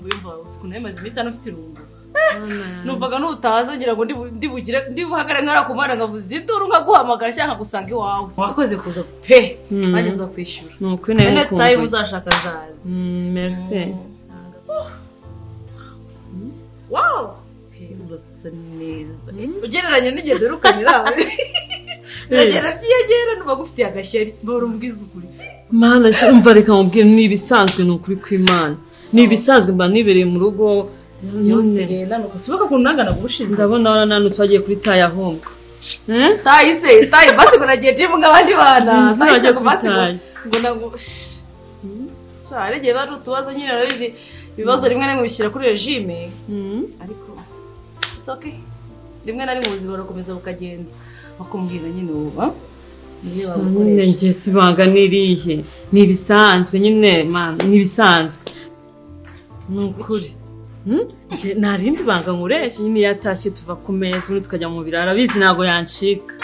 bivaho ukuntu yamaze iminsi hano afite irungu numvaga n'utazongera ngo ndibugire ndibuhagare nkarakumara nkavuze induru nkaguhamagara cyangwa gusanga iwawe wakoze kuza pe bageze kwishyura ni ukuri nawe ene kumva tayi muzashaka zaza merisi wawu urasa neza ugereranye n'igihe duherukanye nawe biragenda byiyegera nuba gufitiye agashyari mbora umbwiza ukuri mana mva reka nkubwire ni ibisanzwe ni ukuri kw'imana ni ibisanzwe mba nibereye mu rugo byose rero ni ukusibuka ukuntu nangana gushinga ndabona warananutse wagiye kuri taya ahubwo Eh? tayi se tayi basi ngo nagiye jimu nk'abandi bana Mm, tayi se nzajya ngo kuri basi ngo- tayi. ngo nango hari igihe bari utubazo nyine urabizi ibibazo rimwe na rimwe bishyira kuri regime Mm. ariko it's okay rimwe na rimwe ubuzima burakomeza bukagenda bakumbwira nyine uba niyo nyine wabukoresha njye sibanga n'irihe ni ibisanzwe nyine mana ni ibisanzwe ni ukuri Hmm? Njye nta rindi banga nkuresha nyine yatashye tuva ku meza ubundi tukajya mu biraro arabizi ntabwo yancika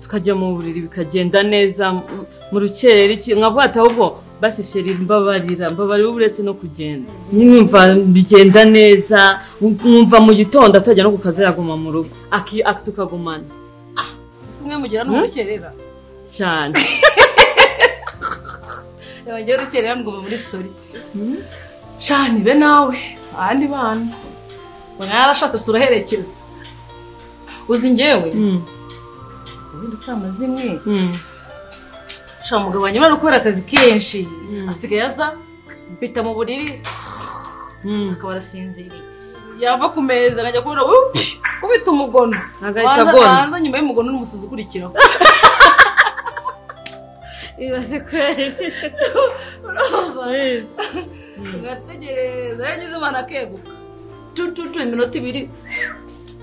tukajya mu buriri bikagenda neza mu- mu rukeri iki nkavuga ati ahubwo basi sheri mbabarira mbabarira uretse no kugenda nyine mva bigenda neza mwumva mu gitondo atajya no ku kazi yaguma mu rugo aki- aki- tukagumana umwe mugira n'umukerera cyane yongeye urukerera mugomba muri sori shani be nawe abandi bana ngo narashatse turaherekeza uzi njyewe Mm. ubundi kama zimwe Mm. shaka umugabo wanjye urabona gukora akazi kenshi Mm. asigaye aza mpita mu buriri Mm. akaba arasinziriye yava ku meza akajya kubona "Wup!" kubita umugono Agahita Banza- agona. banza nyuma y'umugono n'umusozi ukurikiraho ibaze kweri ugategereza yagize imana akeguka cucucu iminota ibiri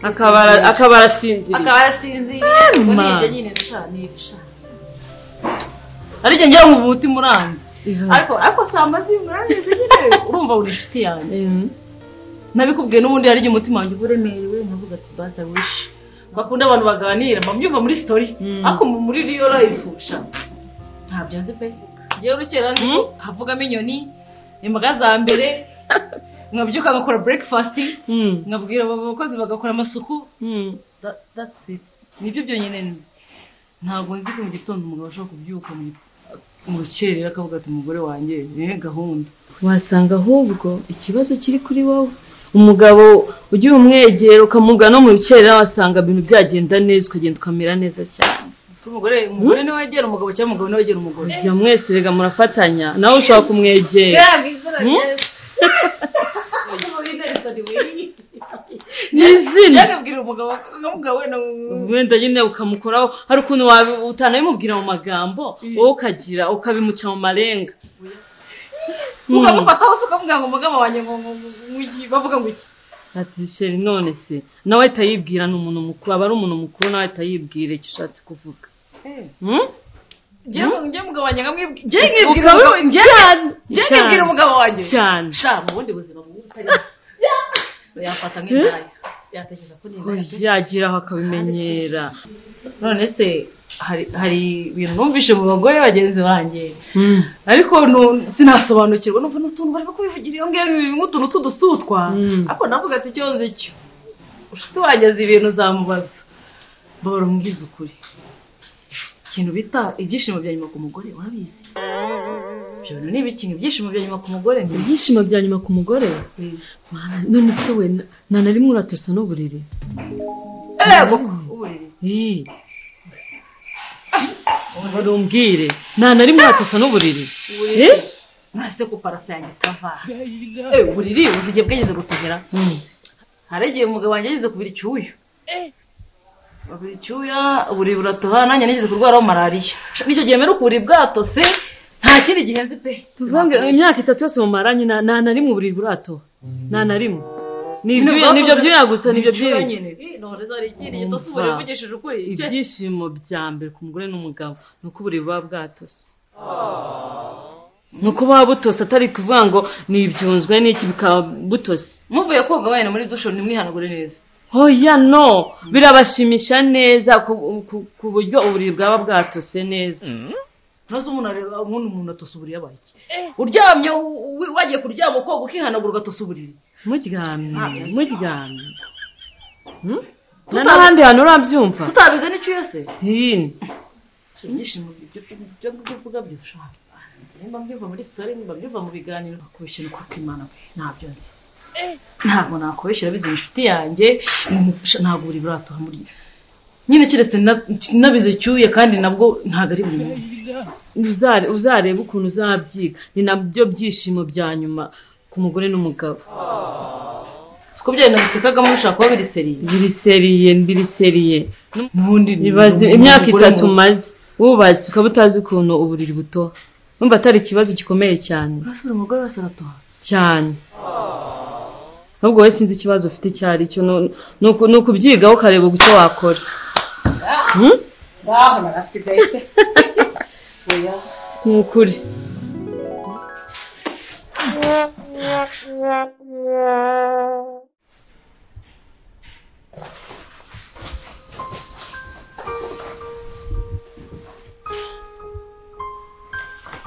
akabara akaba arasinziriye akaba arasinziriye Eh, ubwo ni man. ibyo nyine nshani nshani ariko ngira ngo umutima uranze Iha. ariko ariko samba zimurangiza nyine urumva uri inshuti yanjye Mm. nabikubwiye n'ubundi hari igihe umutima wanjye uba uremerewe nkavuga ati basi i wish bakunda abantu baganira bambyumva muri story Mm. ariko mu- muri real life sha ntabyo nzi pe ngewe urukera nzi ko havugamo inyoni imbaga za mbere nkabyuka ngakora breakfast Mm. nkabwira abo bakozi bagakora amasuku Mm. That- that's it nibyo byonyine nzi ntabwo nzi ko mu gitondo umugabo ashobora kubyuka mu- mu rukerera akavuga ati umugore wanjye ni gahunda wasanga ahubwo ikibazo kiri kuri wowe umugabo ugira umwegero ukamuga no mu rukerera wasanga ibintu byagenda neza ukagenda ukamera neza cyane si umugore umugore niwe wegera umugabo cyangwa umugabo niwe wegera umugore ujya mwese rega murafatanya nawe ushobora kumwegera n'izina yagabwira umugabo umugabo we wenda nyine ukamukoraho hari ukuntu wabi- utanabimubwira mu magambo wowe ukagira ukabimuca mu marenga Mm. ukamufata hose ukamubwira ngo umugabo wanjye ngo ngo- ngo- ngo iki bavuga ngo iki ati sheri none se nawe ahita yibwira ni umuntu mukuru aba ari umuntu mukuru nawe ahita yibwira icyo ushatse kuvuga Hmm? Njyewe- njyewe umugabo wanjye nkamwibwira njyewe nkibwira Ukaba- umugabo- njyewe- njyewe cyane. nkibwira umugabo wanjye cyane sha mu bundi buzima bubi butarimo yafata nk'indaya yatekereza ko ni indaya pe. yagira aho akabimenyera none se hari hari ibintu numvise mu bagore bagenzi banjye ariko nu- sinasobanukirwa numva n'utuntu barimo kubivugira iyo ngiyo ibi nk'utuntu tw'udusutwa Mm. ariko navuga ati icyo nzi cyo ushuti wanjye azi ibintu uzamubaza bahora umbwiza ukuri ikintu bita ibyishimo bya nyuma ku mugore urabizi ibyo bintu ni ibikintu ibyishimo bya nyuma ku mugore ni ibyishimo bya nyuma ku mugore Mana, none se we na- nta na rimwe uratosa n'uburiri ego uburiri Ih. Wari umbwire nta na rimwe uratosa n'uburiri uburiri Eh? nase ko parasa yanjye kava Eh, uburiri uzi igihe bwageze gutogera Mm. hari igihe umugabo wanjye yageze kubira icyuya babira icyuya uburiri buratoha nanjye nigeze kurwaraho malariya nicyo gihe mperuka uburiri bwatose nta kindi gihe nzi pe tuvange imyaka itatu yose mumaranye nta nta na rimwe uburiri buratoha nta na rimwe ni ibyo- ni ibyo byuya gusa ni ibyo byuya byuya nyine noreza hari ikindi gitose uburiri uvugishije ukuri Icyo- ibyishimo bya mbere ku mugore n'umugabo ni uko uburiri buba bwatose ni uko buba butose atari kuvuga ngo ni ibyunzwe n'iki bukaba butose muvuye koga wenda muri dusho ntimwihanagure neza hoya no birabashimisha neza ku ku- ku buryo uburiri bwaba bwatose neza ntazi umuntu areba nk'uno muntu atosa uburiri yabaye iki uryamye wi- wagiye kuryama ukoga ukihanagura ugatosa uburiri muryamye muryamye Hmm? nta Tutazi- n'ahandi hantu urabyumva tutabiga n'icyo uyese Hino. ibyishimo ibyo ibyo ngibyo uvuga byushaka nimba mbyumva muri sitore nimba mbyumva mu biganiro nakubeshya ni kuko imana pe ntabyo nzi ntabwo nakubeshyira bizi inshuti yanjye ntabwo buri buratoha muri nyine keretse na- nabize icyuye kandi nabwo ntabwo ari buri munsi Uzare- uzarebe ukuntu uzabyiga ni nabyo byishimo bya nyuma ku mugore n'umugabo siko byari nabisekagamo bishobora kuba biri seriye biriseriye biriseriye n'ubundi ni- Ibaze- ni- imyaka umugore itatu mu- umaze wubatse ukaba utazi ukuntu uburiri butoha numva atari ikibazo gikomeye cyane Urasura umugore wese aratoha cyane ahubwo wowe sinzi ikibazo ufite icyo ari cyo ni- ni uku- ni ukubyigaho ukareba icyo wakora Hmm? ngaho narasigaye pe oya ni ukuri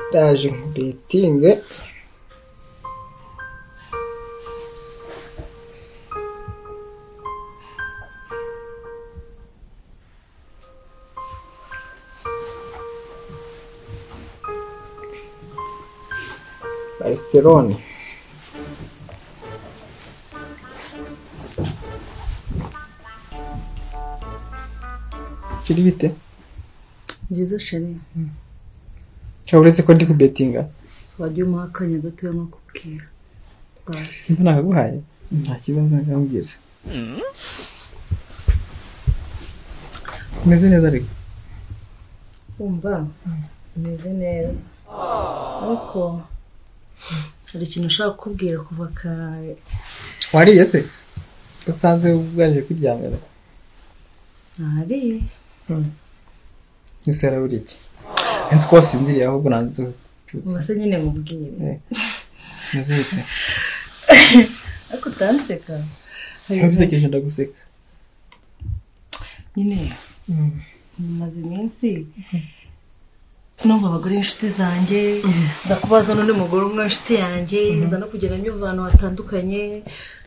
ndaje nkubetinge Barcelone kiri bite byiza shariya cyangwa uretse ko ndi kubetinga wagiye umuha akanya gatoya nko kubwira simba nakaguhaye nta kibazo nkambwira umeze neza ariko wumva umeze neza ariko hari ikintu ushaka kukubwira kuva kare wariye se usanze ubwaje kwibyangana ari ese yaraburiye iki nzi ko wasinziriye ahubwo nanze ubase nyine mubwire meze bite ariko utanseka ntubisekeje ndaguseka nyine maze iminsi numva abagore b'inshuti zanjye ndakubaza n'undi mugore umwe w'inshuti yanjye nza no kugenda nyumva ahantu hatandukanye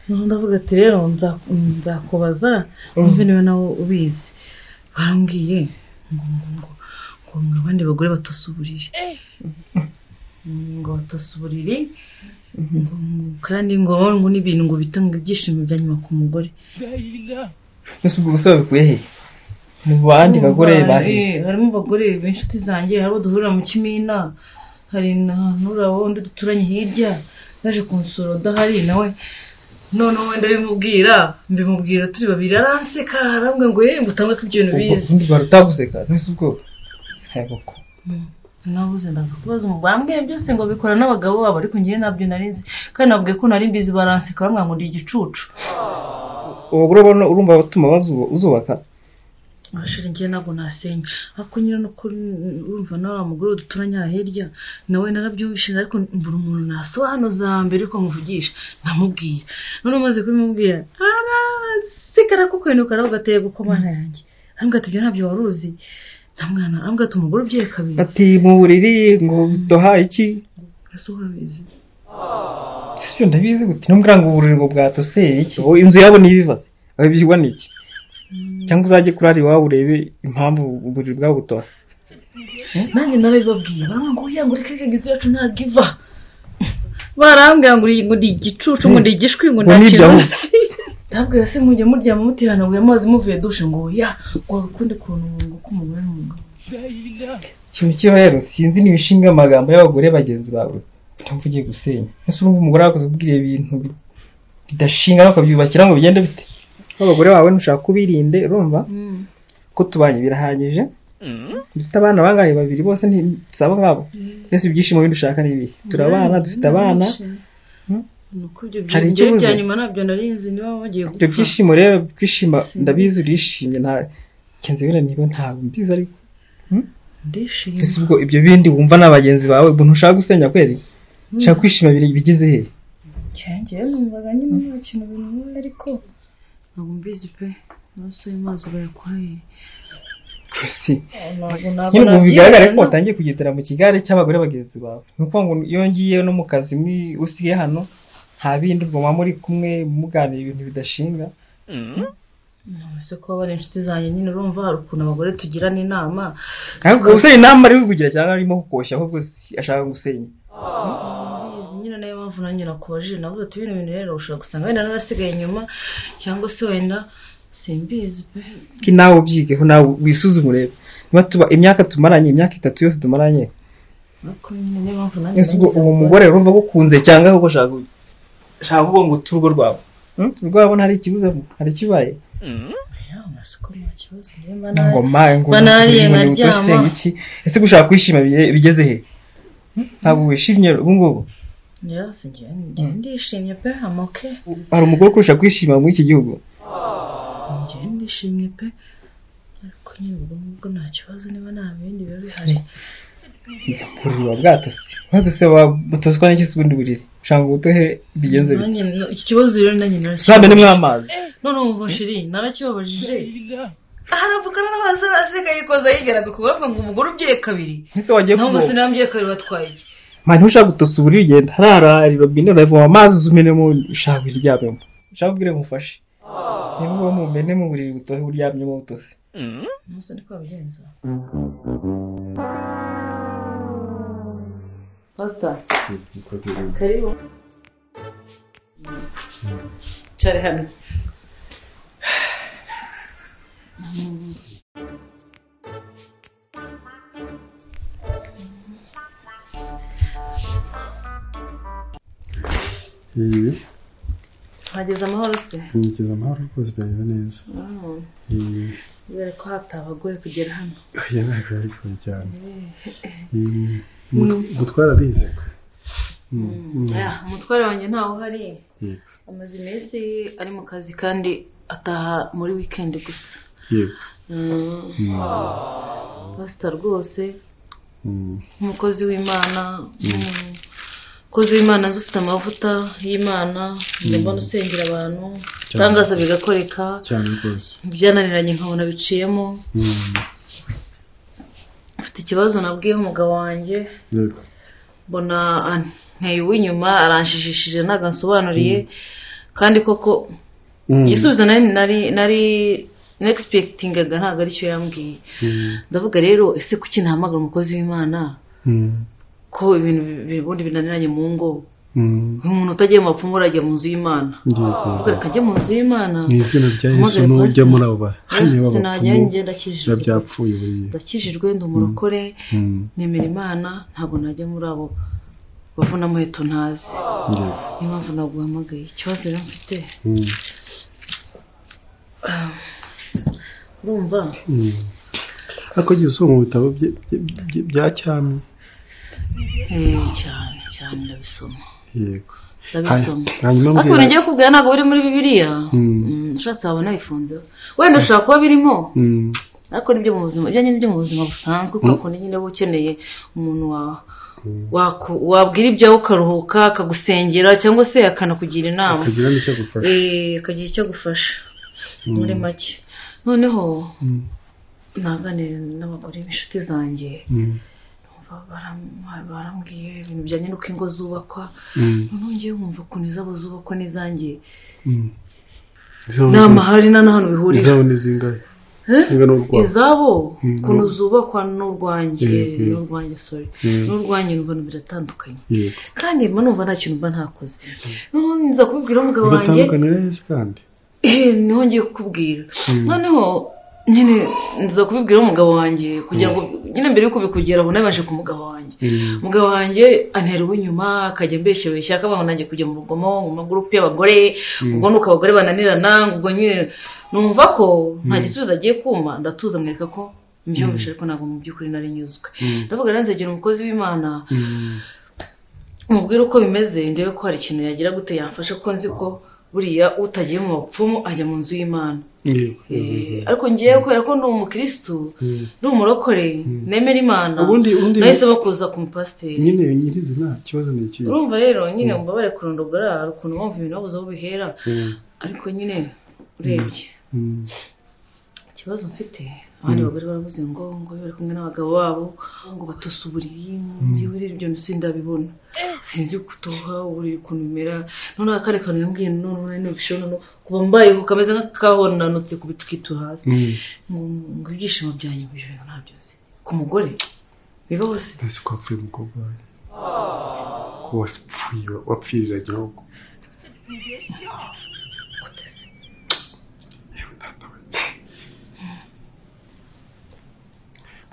noneho ndavuga ati rero nza- nzakubaza wumve niba nawe ubizi barambwiye ngo ngo ngo ngo mwe abandi bagore batosa uburiri ngo batosa uburiri ngo ngo- kandi ngo ngo n'ibintu ngo bitanga ibyishimo bya nyuma ku mugore ese ubwo bose babikuye he mu bandi bagore bahe Eh, harimo abagore b'inshuti zanjye hari abo duhurira mu kimina hari na n'uriya wundi duturanye hirya yaje kunsura udahari nawe noneho wenda bimubwira mbimubwira turi babiri aranseka arambwira ngo yewe ngo utangwe ko ibyo bintu ubwo bizi ubundi bari utaguseka ntese ubwo ntabwo ko nabuze ndaza kubaza umu bambwiye byose ngo bikora n'abagabo babo ariko njyewe nabyo nari nzi kandi nabwiye ko nari mbizi baranseka bambwira ngo ndi igicucu abagore ubona urumva batuma bazu- uzubaka abashuri njye ntabwo nasenya ariko nyine no kuri urumva nawe wa mugore we duturanye aha hirya nawe narabyumvishije ariko mbura umuntu nasobanuza mbere yuko nkuvugisha namubwira none umaze kubimubwira arasikara ko kwenuka nawe ugateye gukomana yanjye ambwira ati ibyo ntabyo wari uzi namwana ambwira ati umugore ubyeyi kabiri ati mu buriri ngo bitoha iki ese urabizi ese ibyo ndabizi gute ntumbwira ngo uburiri ngo bwatose iki Ubu inzu yabo ntibibaze abibyiwa n'iki cyangwa uzajye kurara iwawe urebe impamvu uburiri bwabo butora nanjye narabibabwiye baramubwira ngo oya ngo reka reka inzu yacu ntabwo iva barambwira ngo uri- ngo ndi igicucu ngo ndi igishwi ngo Ngo nta kintu niryamu. nzi. ndabwira se mujya muryama mutihanaguye amazi muvuye dushe ngo oya ngo ukundi kuntu ngo k'umugore n'umugabo ikintu kiba rero sinzi n'ibishinga amagambo y'abagore bagenzi bawe ntabwo ugiye gusenya ese urumva umugore wakoze ubwira ibintu bi- bidashinga no ukabyubakira ngo bigende bite abagore bawe ntushaka kubirinde urumva ko tubanye birahagije dufite abana bangahe babiri bose ntisaba nkabo mbese ibyishimo bindi ushaka ni ibihe turabana dufite abana nuko ibyo Hari byo- icyo njyewe ubuze? bya nyuma nabyo narinzi niba bagiye ibyo gupfa byishimo rero kwishima ndabizi urishimye nta kenzi biriya niba ntabwo mbizi ariko ndishimye ese ubwo ibyo bindi wumva ni abagenzi bawe ubwo ntushaka gusenya kweri ushaka kwishima biri bigeze he njyewe numvaga nyine nta kintu bintu ariko ntabwo mbizi pe amaso y'amazi bayakoreye Chrissy ntabwo nyine nabona ubu bigaragara ko watangiye kugendera mu kigare cy'abagore bagenzi bawe ni ukuvuga ngo iyo ngiye no mu kazi mwi- usigaye hano nta bindi ubwo muba muri kumwe muganira ibintu bidashinga ese kuba bari inshuti zanjye nyine urumva hari ukuntu abagore tugirana inama ariko gusenya inama ari kugira cyangwa arimo kukoshya ahubwo ashaka gusenya Izi nyine nayo mpamvu nanjye nakubajije navuze ati bino bintu rero ushobora gusanga wenda narasigaye inyuma cyangwa se wenda simbizi pe ko nawe ubyigeho nawe wisuzume urebe niba tuba imyaka tumaranye imyaka itatu yose tumaranye ariko nyine niyo mpamvu nanjye ese ubwo uwo mugore urumva agukunze cyangwa ahubwo ashaka ku- ashaka kuvuga ngo utu urugo rwawe Hmm? urwabo hari ikibuze hari ikibaye amasoko nta kibazo niyo ngo mpamvu mawe ngo banariye ngo nkaryama. usenga iki ese gushaka kwishima bige- bigeze he ntabwo wishimye ubu ngubu yose njyewe njyewe ndishimye pe amoke hari umugore ukurusha kwishima muri iki gihugu njyewe ndishimye pe ariko nyine ubwo ngubwo nta kibazo niba nta bindi biba bihari kureba bwatose maze se batoswa n'iki se ubundi buriri ushaka ngo ubutohe bigenze bite Nanjye no- iki kibazo rero nanjye ntabwo narashimye ni mw'amazi none ubu shiri narakibabajije arambukana n'amazi arasigaye koza yigeraga ku bavuga ngo umugore ubyiye kabiri ese wagiye ntabwo kuvoma sinambyiye kabiri batwaye iki man ntushaka gutosa uburiri genda harara robine uravoma amazi umenemo ushaka kuryamemo ushaka kubwira ngo umufashe niba uba mumene mu buriri butohe uryamyemo butose umunsi niko babigenza fata karibu cyari hano iyi hageze amahoro se nigeze amahoro rwose byagenda neza Mm. iyi kubera ko hatabagoye kugera hano yabaye ari kure cyane Mm, mut- gutwara arize Mm, mm, Ya, umutware wanjye ntawe uhari yego amaze iminsi ari mu kazi kandi ataha muri wikendi gusa yego Mm, Mm, pasita rwose mm, nk'umukozi w'imana umukozi w'imana azi ufite amavuta y'imana njya mbona usengera abantu itangaza bigakoreka cyane rwose byananiranye nkabona biciyemo Mm, mfite ikibazo nabwiyeho umugabo wanjye yego mbona anteye uw'inyuma aranshijishije ntabwo ansobanuriye kandi koko Mm, igisubizo nari nari nari negisipegitigaga ntabwo aricyo yambwiye mm, ndavuga rero ese kuki ntahamagara umukozi w'imana mm, ko ibintu bi- ubundi binaniranye mu ngo mm, nk'umuntu utagiye mu bapfumu urajya mu nzu y'imana yego ndavuga reka ajye mu nzu y'imana mu izina rya Maze yesu n'ujya rwose- muri abo bahane sinajyayo njye b'abapfumu ndakijijwe biba byapfuye buriya ndakijijwe ndi umurokore Mm, nemera imana ntabwo najya muri abo bavuna amaheto ntazi yego niyo mpamvu naguhamagaye ikibazo rero mfite Mm, urumva mm. ariko agize uwo mu bitabo bye- bye- bye- bya cyami Eh, cyane cyane ndabisoma yego ndabisoma Hanyuma- hanyuma ariko mbwira- ibintu ngiye kubwira ntabwo biri muri bibiliya Mm. Mm, ushatse wabona bifunzeho wenda ushobora kuba birimo Mm, ariko nibyo mu buzima ibyo nyine byo mu buzima busanzwe kubera ukuntu nyine uba ukeneye umuntu wa- waku- wabwira ibyawe ukaruhuka akagusengera cyangwa se akanakugira inama akagira n'icyo agufasha Eh, akagira icyo agufasha muri make noneho Mm, naganira n'abagore b'inshuti zanjye mm, ba- baram- barambwiye ibintu bijyanye n'uko ingo zubakwa mm, noneho ngewe wumva ukuntu izabo zubakwa n'izanjye mm. Izabo nta ni- mahari nta n'ahantu bihurira izabo ni zingahe Eh? zinga n'urwabo izabo Mm. ukuntu zubakwa n'urwanjye Mm, mm. n'urwanjye sorry Mm. n'urwanjye numva biratandukanye yego kandi mba numva nta kintu mba ntakoze noneho nza kubibwira umugabo wanjye bigatandukana neza kandi eh, niho ngiye kukubwira Mm. noneho nyine nza kubibwira umugabo wanjye kugira ngo nyine mbere yuko bikugera ubu nabashe ku mugabo wanjye Mm, umugabo wanjye antera uw'inyuma akajya ambeshyabeshya akavuga ngo nanjye kujya mu rugomo mu magurupe y'abagore ubwo nuko abagore bananirana ngo ubwo nyine numva ko nta gisubizo agiye kuma ndatuza mwereka ko mbyumvishe ariko ntabwo mu by'ukuri nari nyuzwe Mm. ndavuga rero nzegera umukozi w'imana mm, mubwire uko bimeze ndebe ko hari ikintu yagira gute yamfasha ko nzi ko buriya utagiye mu bapfumu ajya mu nzu y'imana yego Eh, ariko ngewe kubera ko ndi umukirisitu Mm. ndi umurokore nemera imana Ubundi- ubundi- nahisemo kuza ku mupasiteri nyine nyirizina ikibazo ni ikihe urumva rero nyine mbabare kurondogora hari ukuntu wumva ibintu wabuze aho bihera Mm, ariko nyine urebye mm, ikibazo mfite abandi bagore baravuze ngo ngo bari kumwe n'abagabo babo ngo batose uburiri njyewe rero ibyo sindabibona sinzi kutoha uburiri ukuntu bimera noneho akandi kantu yambwiye noneho nari nubishobora no kuba mbayeho kameze nk'akahonanutse ku bitukitu hasi ngo ngo ibyishimo byanyu bijoro ntabyo nzi ku mugore biba hose ese ko wapfuye umukobwa wawe ko wapfuye wapfirira gihugu yewe data we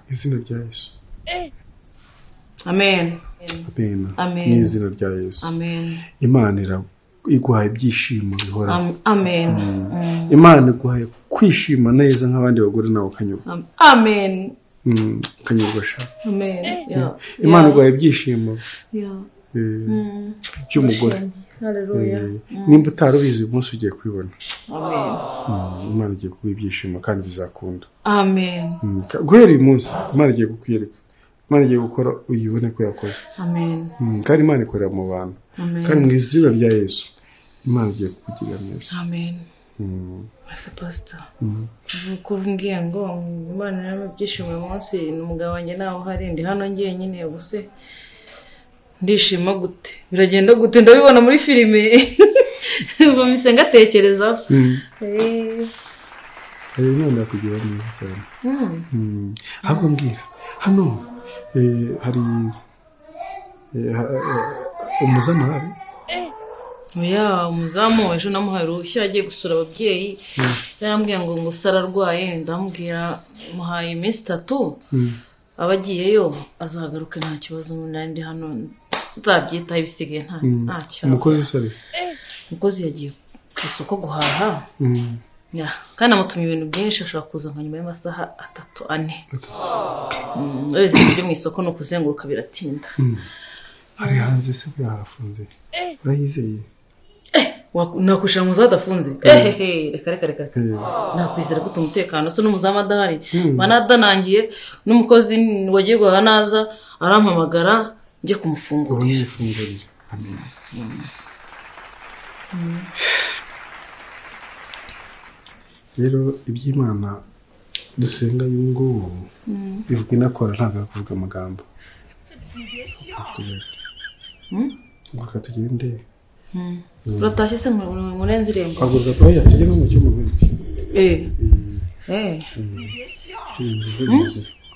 mu izina rya yesu amen abena Amen. mu izina rya yesu amen imana ira- iguhaye ibyishimo bihoraho Am- amen Mm. imana iguhaye kwishima neza nk'abandi bagore nawe ukanyurwa Am- amen Mm, ukanyurwa sha amen yeah imana iguhaye ibyishimo yeah eh, Mm. by'umugore Hallelujah. Eh, nimba utari ubizi uyu munsi ugiye kubibona amen Mm, imana igiye kuguha ibyishimo kandi bizakunda amen Mm, ka- guhera uyu munsi imana igiye kukwereka imana igiye gukora uyibone ko yakoze amen Mm, kandi imana ikorera mu bantu kandi amen mu izina rya yesu imana igiye kukugirira neza amen Mm, Asa pastor mm. nuko umbwiye ngo imana yarama ibyishimo uyu munsi ni umugabo wanjye nawe uhari ndi hano njyenyine ubuse ndishima gute biragenda gute ndabibona muri filime ubwo mpise ngatekerezaho Mm, Eh, eh, imana yakugirira neza cyane mm, Mm, ahubwo mbwira hano eh, hari eh, ha- eh, umuzamahari oya umuzamu ejo namuhaye uruhushya agiye gusura ababyeyi yarambwiye ngo ngo sara arwaye ndamubwira muhaye iminsi itatu Mm, aba agiyeyo azagaruke nta kibazo nari ndi hano nzabyitaho ibisigaye nta mm. nta kibazo umukozi sare umukozi yagiye ku isoko guhaha Mm. Ya, kandi amutumye ibintu byinshi ashobora kuza nka nyuma y'amasaha atatu ane Mm, uretse ibintu byo mu isoko ni ukuzenguruka biratinda Mm. ari hanze se buriya harafunze urayizeye Wa- nakwishyura mu nzu hadafunze ehehe reka reka reka reka. Eh, nakwizera ko umutekano se n'umuzamu adahari Mm. banadarangiye n'umukozi wagiye guhaha naza arampamagara njye ubu kumufungurira ni ifunguriro amen rero iby'imana dusenga uyu ngubu bivuga inakora ntabwo ari kuvuga amagambo Mm? reka tugende Mm. uratashye se mu- mu- murenze irembo ntabwo zatoya tugere no mu cyumba Eh, eh,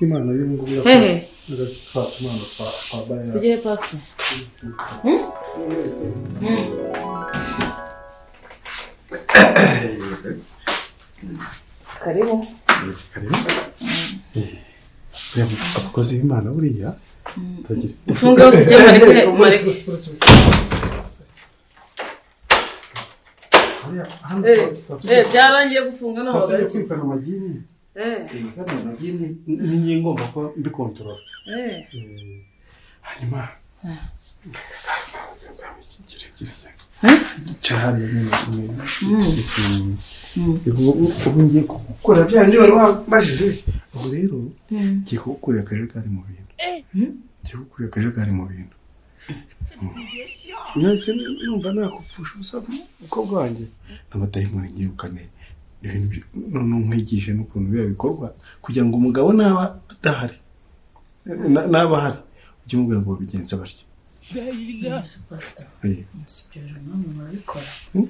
imana y'ubu ngubu hehe twa tumana twa twa bayani tujye he pasi karibu abakozi b'imana buriya bagira mfunge aho tujye mareke mareke Eh, byarangiye gufunga ntabwo bagarutse kwirukana amagini eh kwirukana amagini niyo ngomba kuba mbi kontorora eh hanyuma Eh. Eh? cyahariye nyine kumenya Mm. Mm. ubu ngiye kugukora bya bindi wari wambajije ubu rero ngiye kugukurira akajagari mu bintu ngiye kugukurira akajagari mu bintu mwese numva nakupfusha ubusa umukobwa wanjye n'abadayimoni nyirukane ibintu byo- none nkwigishe n'ukuntu biba bikorwa kugira ngo umugabo naba adahari na- naba ahari ujye umubwira ngo babigenza batya Pastor, Eh, ibyo bintu namwe murabikora Hmm?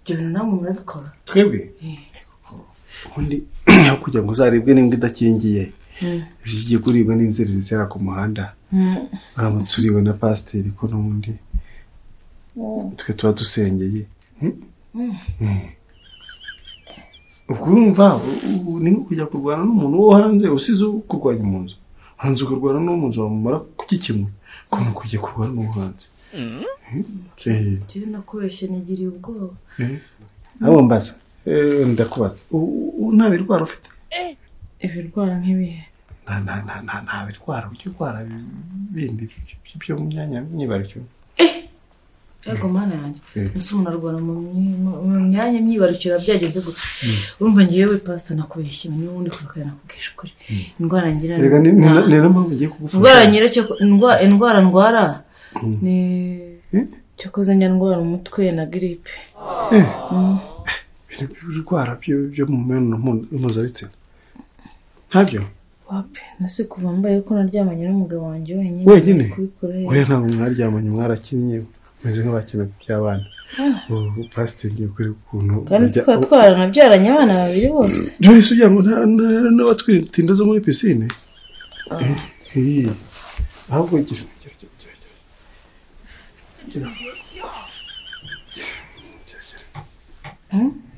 ibyo bintu namwe murabikora twebwe Eh. ubundi aho kugira ngo uzarebwe n'imbwa idakingiye Mm. zigiye kuribwa n'inzererezi zera ku muhanda Mm. uramutse uriwe na pasiteri ko n'ubundi twe tuba dusengeye Mm. Mm. ubwo urumva u- u- ni nko kujya kurwana n'umuntu wo hanze usize uwo kurwanya mu nzu hanze ukarwana n'uwo mu nzu wamumara kuki kimwe ko ni kujya kurwana n'uwo hanze Eh, Njyewe nakubeshye nigiriye ubwoba eh. abo mbaza Eh, ndakubaza U- u- nta birwara ufite ibirwara nk'ibihe nta nta nta nta nta birwara ujya urwara bindi byo- byo mu myanya myibarukiro ariko mana yanjye Eh. ese umuntu arwara mu myi- mu- mu myanya myibarukira byagenze gute urumva ngewe pasita nakubeshye niba undi kubikora nakubwije ukuri indwara ngira reka ni ni na- ni na mpamvu ngiye kugufasha indwara ngira cyo- indwa- indwara ndwara Mm. ni Eh? cyakoze njya ndwara umutwe na giripe Eh. Mm. ibintu by'ibirwara byo byo mu mibonano mpu- mpuzabitsina ntabyo wape nasi kuva mbaye ko naryamanye n'umugabo wanjye wenyine Wenyine? kubikora oya ntabwo mwaryamanye mwarakinnye meze nk'abakina by'abana ubu pasiteri ngiye kuri ukuntu kandi bajya- tukaba twaranabyaranye abana babiri bose Joyce ugira ngo nta- nta- n'abatwitinda zo muri pisine Iyi. ahubwo gira gira gira gira gira gira gira gira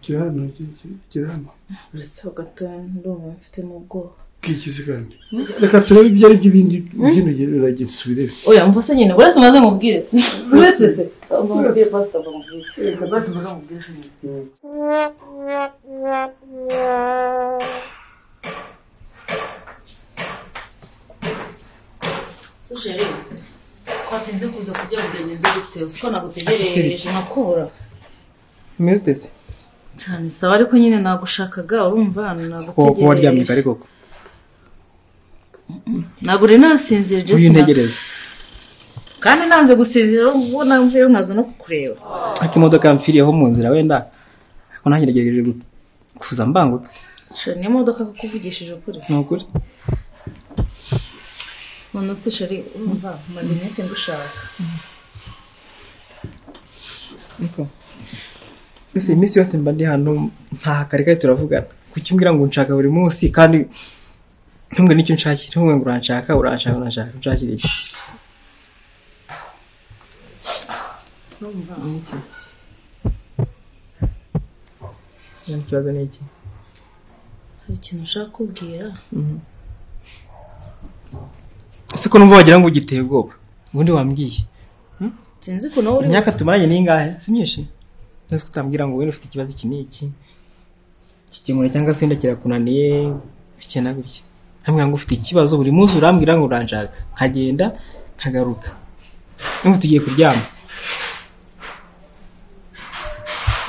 gira hano gira gira gira hano uretse ho gatoya ndumva mfitemo ubwoba bwikizi kandi reka turebe ibyo ari byo bindi byino gira subire oya mfase nyine uretse umaze mubwire uretse se mubwire pasiteri mubwire sujeri twatinze kuza kujya mugenzi bitewe siko nagutegereje nakubura umeze uteze cyane sawa ariko nyine nagushakaga urumva hano kuko kuba waryamye nagutegereje kare koko ntabwo uri nasinzira uyu Jessica ntegereze kandi nanze gusinzira ubu namvuye nkaza no kukureba ariko imodoka yampfiriyeho mu nzira wenda ariko nanjye nagerageje gu- kuza mbangutse shira niyo modoka kukuvugishije ukuri ni ukuri none se shari urumva maze iminsi ngushaka Niko. ese iminsi yose mba ndi hano ntahakarika turavugana kuki umbwira ngo nshaka buri munsi kandi ntumbwe n'icyo nshakira ntumbwe ngo uranshaka uranshaka uranshaka unshakira iki urumva Ni iki? Nyine ikibazo ni iki hari ikintu ushaka kubwira Mhm. ese ko numva wagira ngo ugiteye ubwoba ubundi wambwiye sinzi ukuntu wowe uri imyaka tumaranye ni ingahe si myinshi nzi ko utambwira ngo wenda ufite ikibazo iki n'iki kikemura cyangwa se wenda kirakunaniye bityo na bityo nkambwira ngo ufite ikibazo buri munsi urambwira ngo uranshaka nkagenda nkagaruka n'ubu tugiye kuryama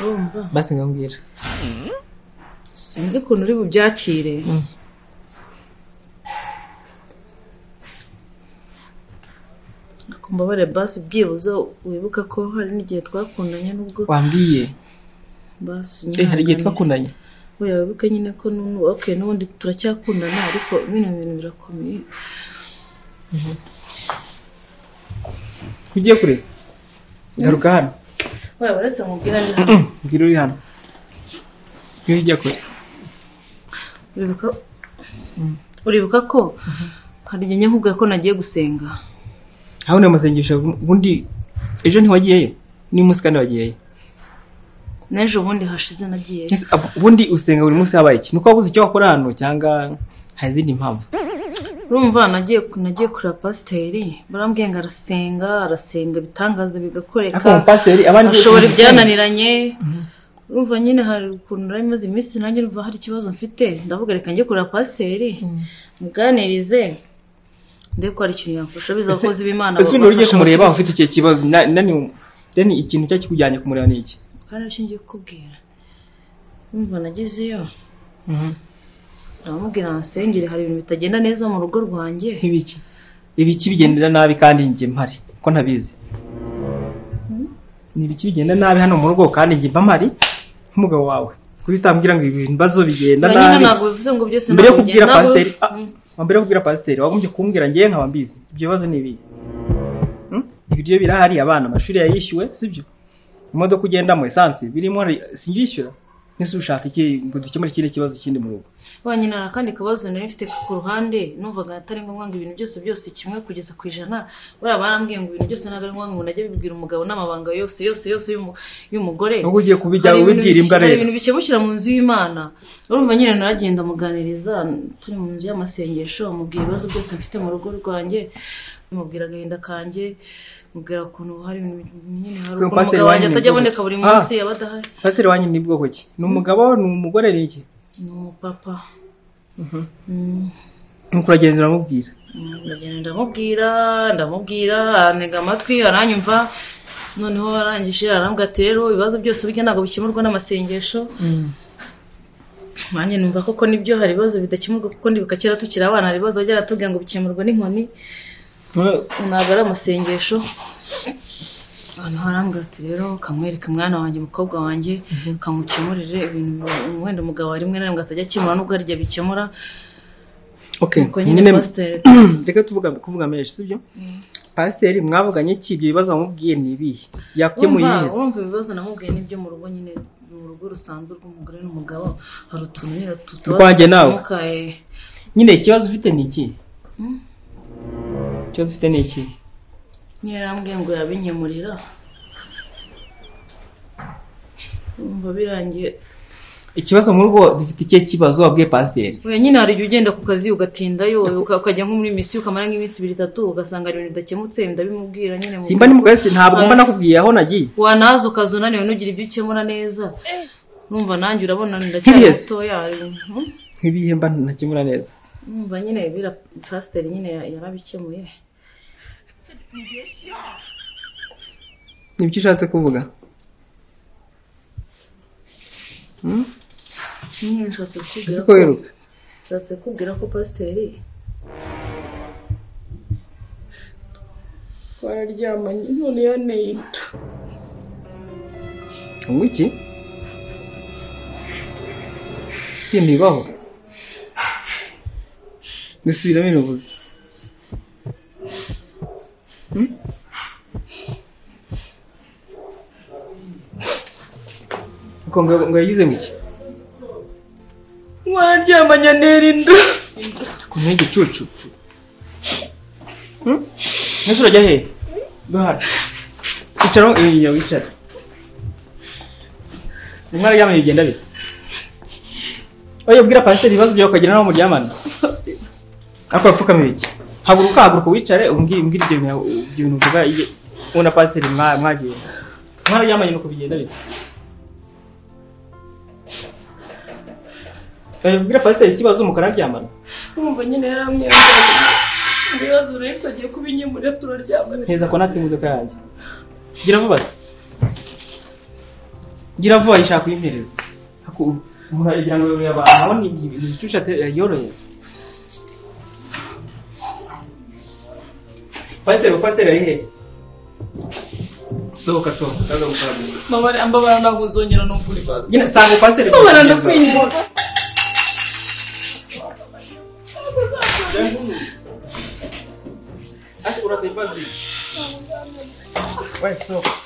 urumva basi nkambwira sinzi ukuntu uri bubyakire kumbabare basi byibuze wibuka ko hari n'igihe twakundanye n'ubwo wambwiye basi Eh, hari nyihangane. igihe twakunanye oya wibuke nyine ko n'ubu okay n'ubundi turacyakundana ariko bino bintu birakomeye ugiye kure garuka hano oya uretse mubwira ni mbwira uri hano iyo ujya kure uribuka uribuka ko hari igihe nyakubwiye ko nagiye gusenga habona amasengesho ubundi ejo ntiwagiyeyo n'uyu munsi kandi wagiyeyo n'ejo bundi hashize nagiye Ese, ab- ubundi usenga buri munsi habaye iki nuko wabuze icyo wakora hano cyangwa hari izindi mpamvu urumva nagiye nagiye kureba pasiteri barambwiye ngo arasenga arasenga ibitangaza ariko bigakoreka umupasiteri abandi ashobora ibyananiranye urumva nyine hari ukuntu nari maze iminsi nanjye numva hari ikibazo mfite ndavuga reka njye kureba pasiteri muganirize ndebe ko hari ikintu yamfasha bizakoze b'imana ese ubundi ugiye kumureba ufite icyo kibazo na- na ni- deni ikintu cyo kikujyanye kumureba ni iki kandi nicyo ngiye kukubwira urumva nagezeyo aramubwira ansengere hari ibintu bitagenda neza mu rugo rwanjye nk'ibiki ibiki bigendera nabi kandi njye mpari ko ntabizi ni ibiki bigenda nabi hano mu rugo kandi njye mba mpari nk'umugabo wawe kuko utambwira ngo ibi bibazo bigenda uranyine nabi ntabwo bivuze ngo byose mbere yo ntabwo kubwira bigenda- pasiteri ntabwo- ah, Mm. mbere yo kubwira pasiteri wagombye kumbwira ngewe nkaba mbizi ibyo bibazo ni ibihe Hmm? ibiryo birahari abana amashuri yayishyuwe sibyo imodoka ugendamo esansi birimo sinjyishyura nese ushaka iki ngo dukemure ikindi kibazo kindi mu rugo wanyine hari akandi kabazo nari mfite ku ruhande numvaga atari ngombwa ngo ibintu byose byose kimwe kugeza ku ijana buriya barambwiye ngo ibintu byose ntabwo ari ngombwa ngo najye bibwira umugabo n'amabanga yose yose yose y'umu- y'umugore Ubwo ugiye kubijya Hari ibintu ubibwira imbwa bike- hari rero. ibintu bikemukira mu nzu y'imana urumva nyine naragenda muganiriza turi mu nzu y'amasengesho mubwira ibibazo byose mfite mu rugo rwanjye mubwira agahinda kanjye mubwira ukuntu hari ibintu nyine hari Pasiteri ukuntu umugabo wanjye wanyu atajya ni aboneka buri bwoko ki? munsi aba adahari pasiteri wanyu ni bwoko ki ni umugabo ni umugore ni iki ni umupapa Mm. nuko uragenda uramubwira ndagenda ndamubwira ndamubwira antega amatwi aranyumva noneho arangije arambwira ati rero ibibazo byose burya ntabwo bikemurwa n'amasengesho nanjye numva koko nibyo hari ibibazo bidakemurwa kuko ndibuka kera tukiri abana hari ibibazo byajyaga tubwira ngo bikemurwa n'inkoni Eh, ntabwo ari amasengesho noneho arambwira ati rero kamwereke mwana wanjye mukobwa wanjye kamukemurire ibintu wenda umugabo rimwe na rimwe atajya akemura nubwo hari igihe bikemura okay Nuko nyine pasiteri reka tuvuga kuvuga menshi sibyo pasiteri mwavuganye iki ibyo bibazo wamubwiye ni ibihe yakemuye wumva neza wumva ibibazo namubwiye n'ibyo mu rugo nyine mu rugo rusanzwe rw'umugore n'umugabo hari utuntu nyine tutabaza Urwanjye nawe. dukemuka, eh. nyine ikibazo ufite ni iki Mm. ikibazo ufite ni iki nyine arambwiye ngo yabinyemurira wumva birangiye ikibazo mu rugo dufite ikihe kibazo wabwiye pasiteri Oya, nyine hari igihe ugenda ku kazi ugatindayo uka- ukajya nko muri misiyo ukamara nk'iminsi ibiri itatu ugasanga hari ibintu bidakemutse ndabimubwira nyine mu simba ni mugari se ntabwo mba Oya. nakubwiye aho nagiye wanaza ukaza unaniwe ntugire ibyo ukemura neza numva nanjye urabona ndacyari Nk'ibihe se? mutoya mhm. nk'ibihe mba ntakemura neza numva nyine bira pasiteri nyine ya- yarabikemuye nibyo ushatse kuvuga Hmm? nyine nshatse kukubwira uzi ko ko wiruka nshatse kukubwira ko pasiteri twararyamanye none yaneye inda unywa iki ibintu bibaho bisubiramo ibivuze ngo ngo yagize mu iki twararyamanye nera inda ku ntege igicucu mbese urajya hehe duhari icara aho iyi wicara rimwe araryama bigenda bite oya bwira pasiteri ibibazo byawe ukagira n'aho muryamana ariko yapfukama ibiki haguruka haguruka wicare umbwire umbwire ibyo bintu ibyo bintu uvuga iyo wowe na pasiteri mwa- mwagiye rimwe araryamanye nuko bigenda bite oya bwira pasiteri ikibazo mukanaryamana kumva nyine yaramwembaye ibibazo urebe ko agiye kubinyemurira turaryamanye heza ko natwe imodoka yanjye gira vuba se gira vuba ishaka kuyimpereza Haku- umuntu aragira ngo yoroye abantu aho ni ni igicucu ate- yoroye pasiteri pasiteri ari hehe sohoka sohoka kaza gukorana mbabara mbabara ntabwo uzongera no kuri bazi nyine sanga pasiteri mbabara ndakwinjira Ati, urate ibazi. Wewe, sohoka.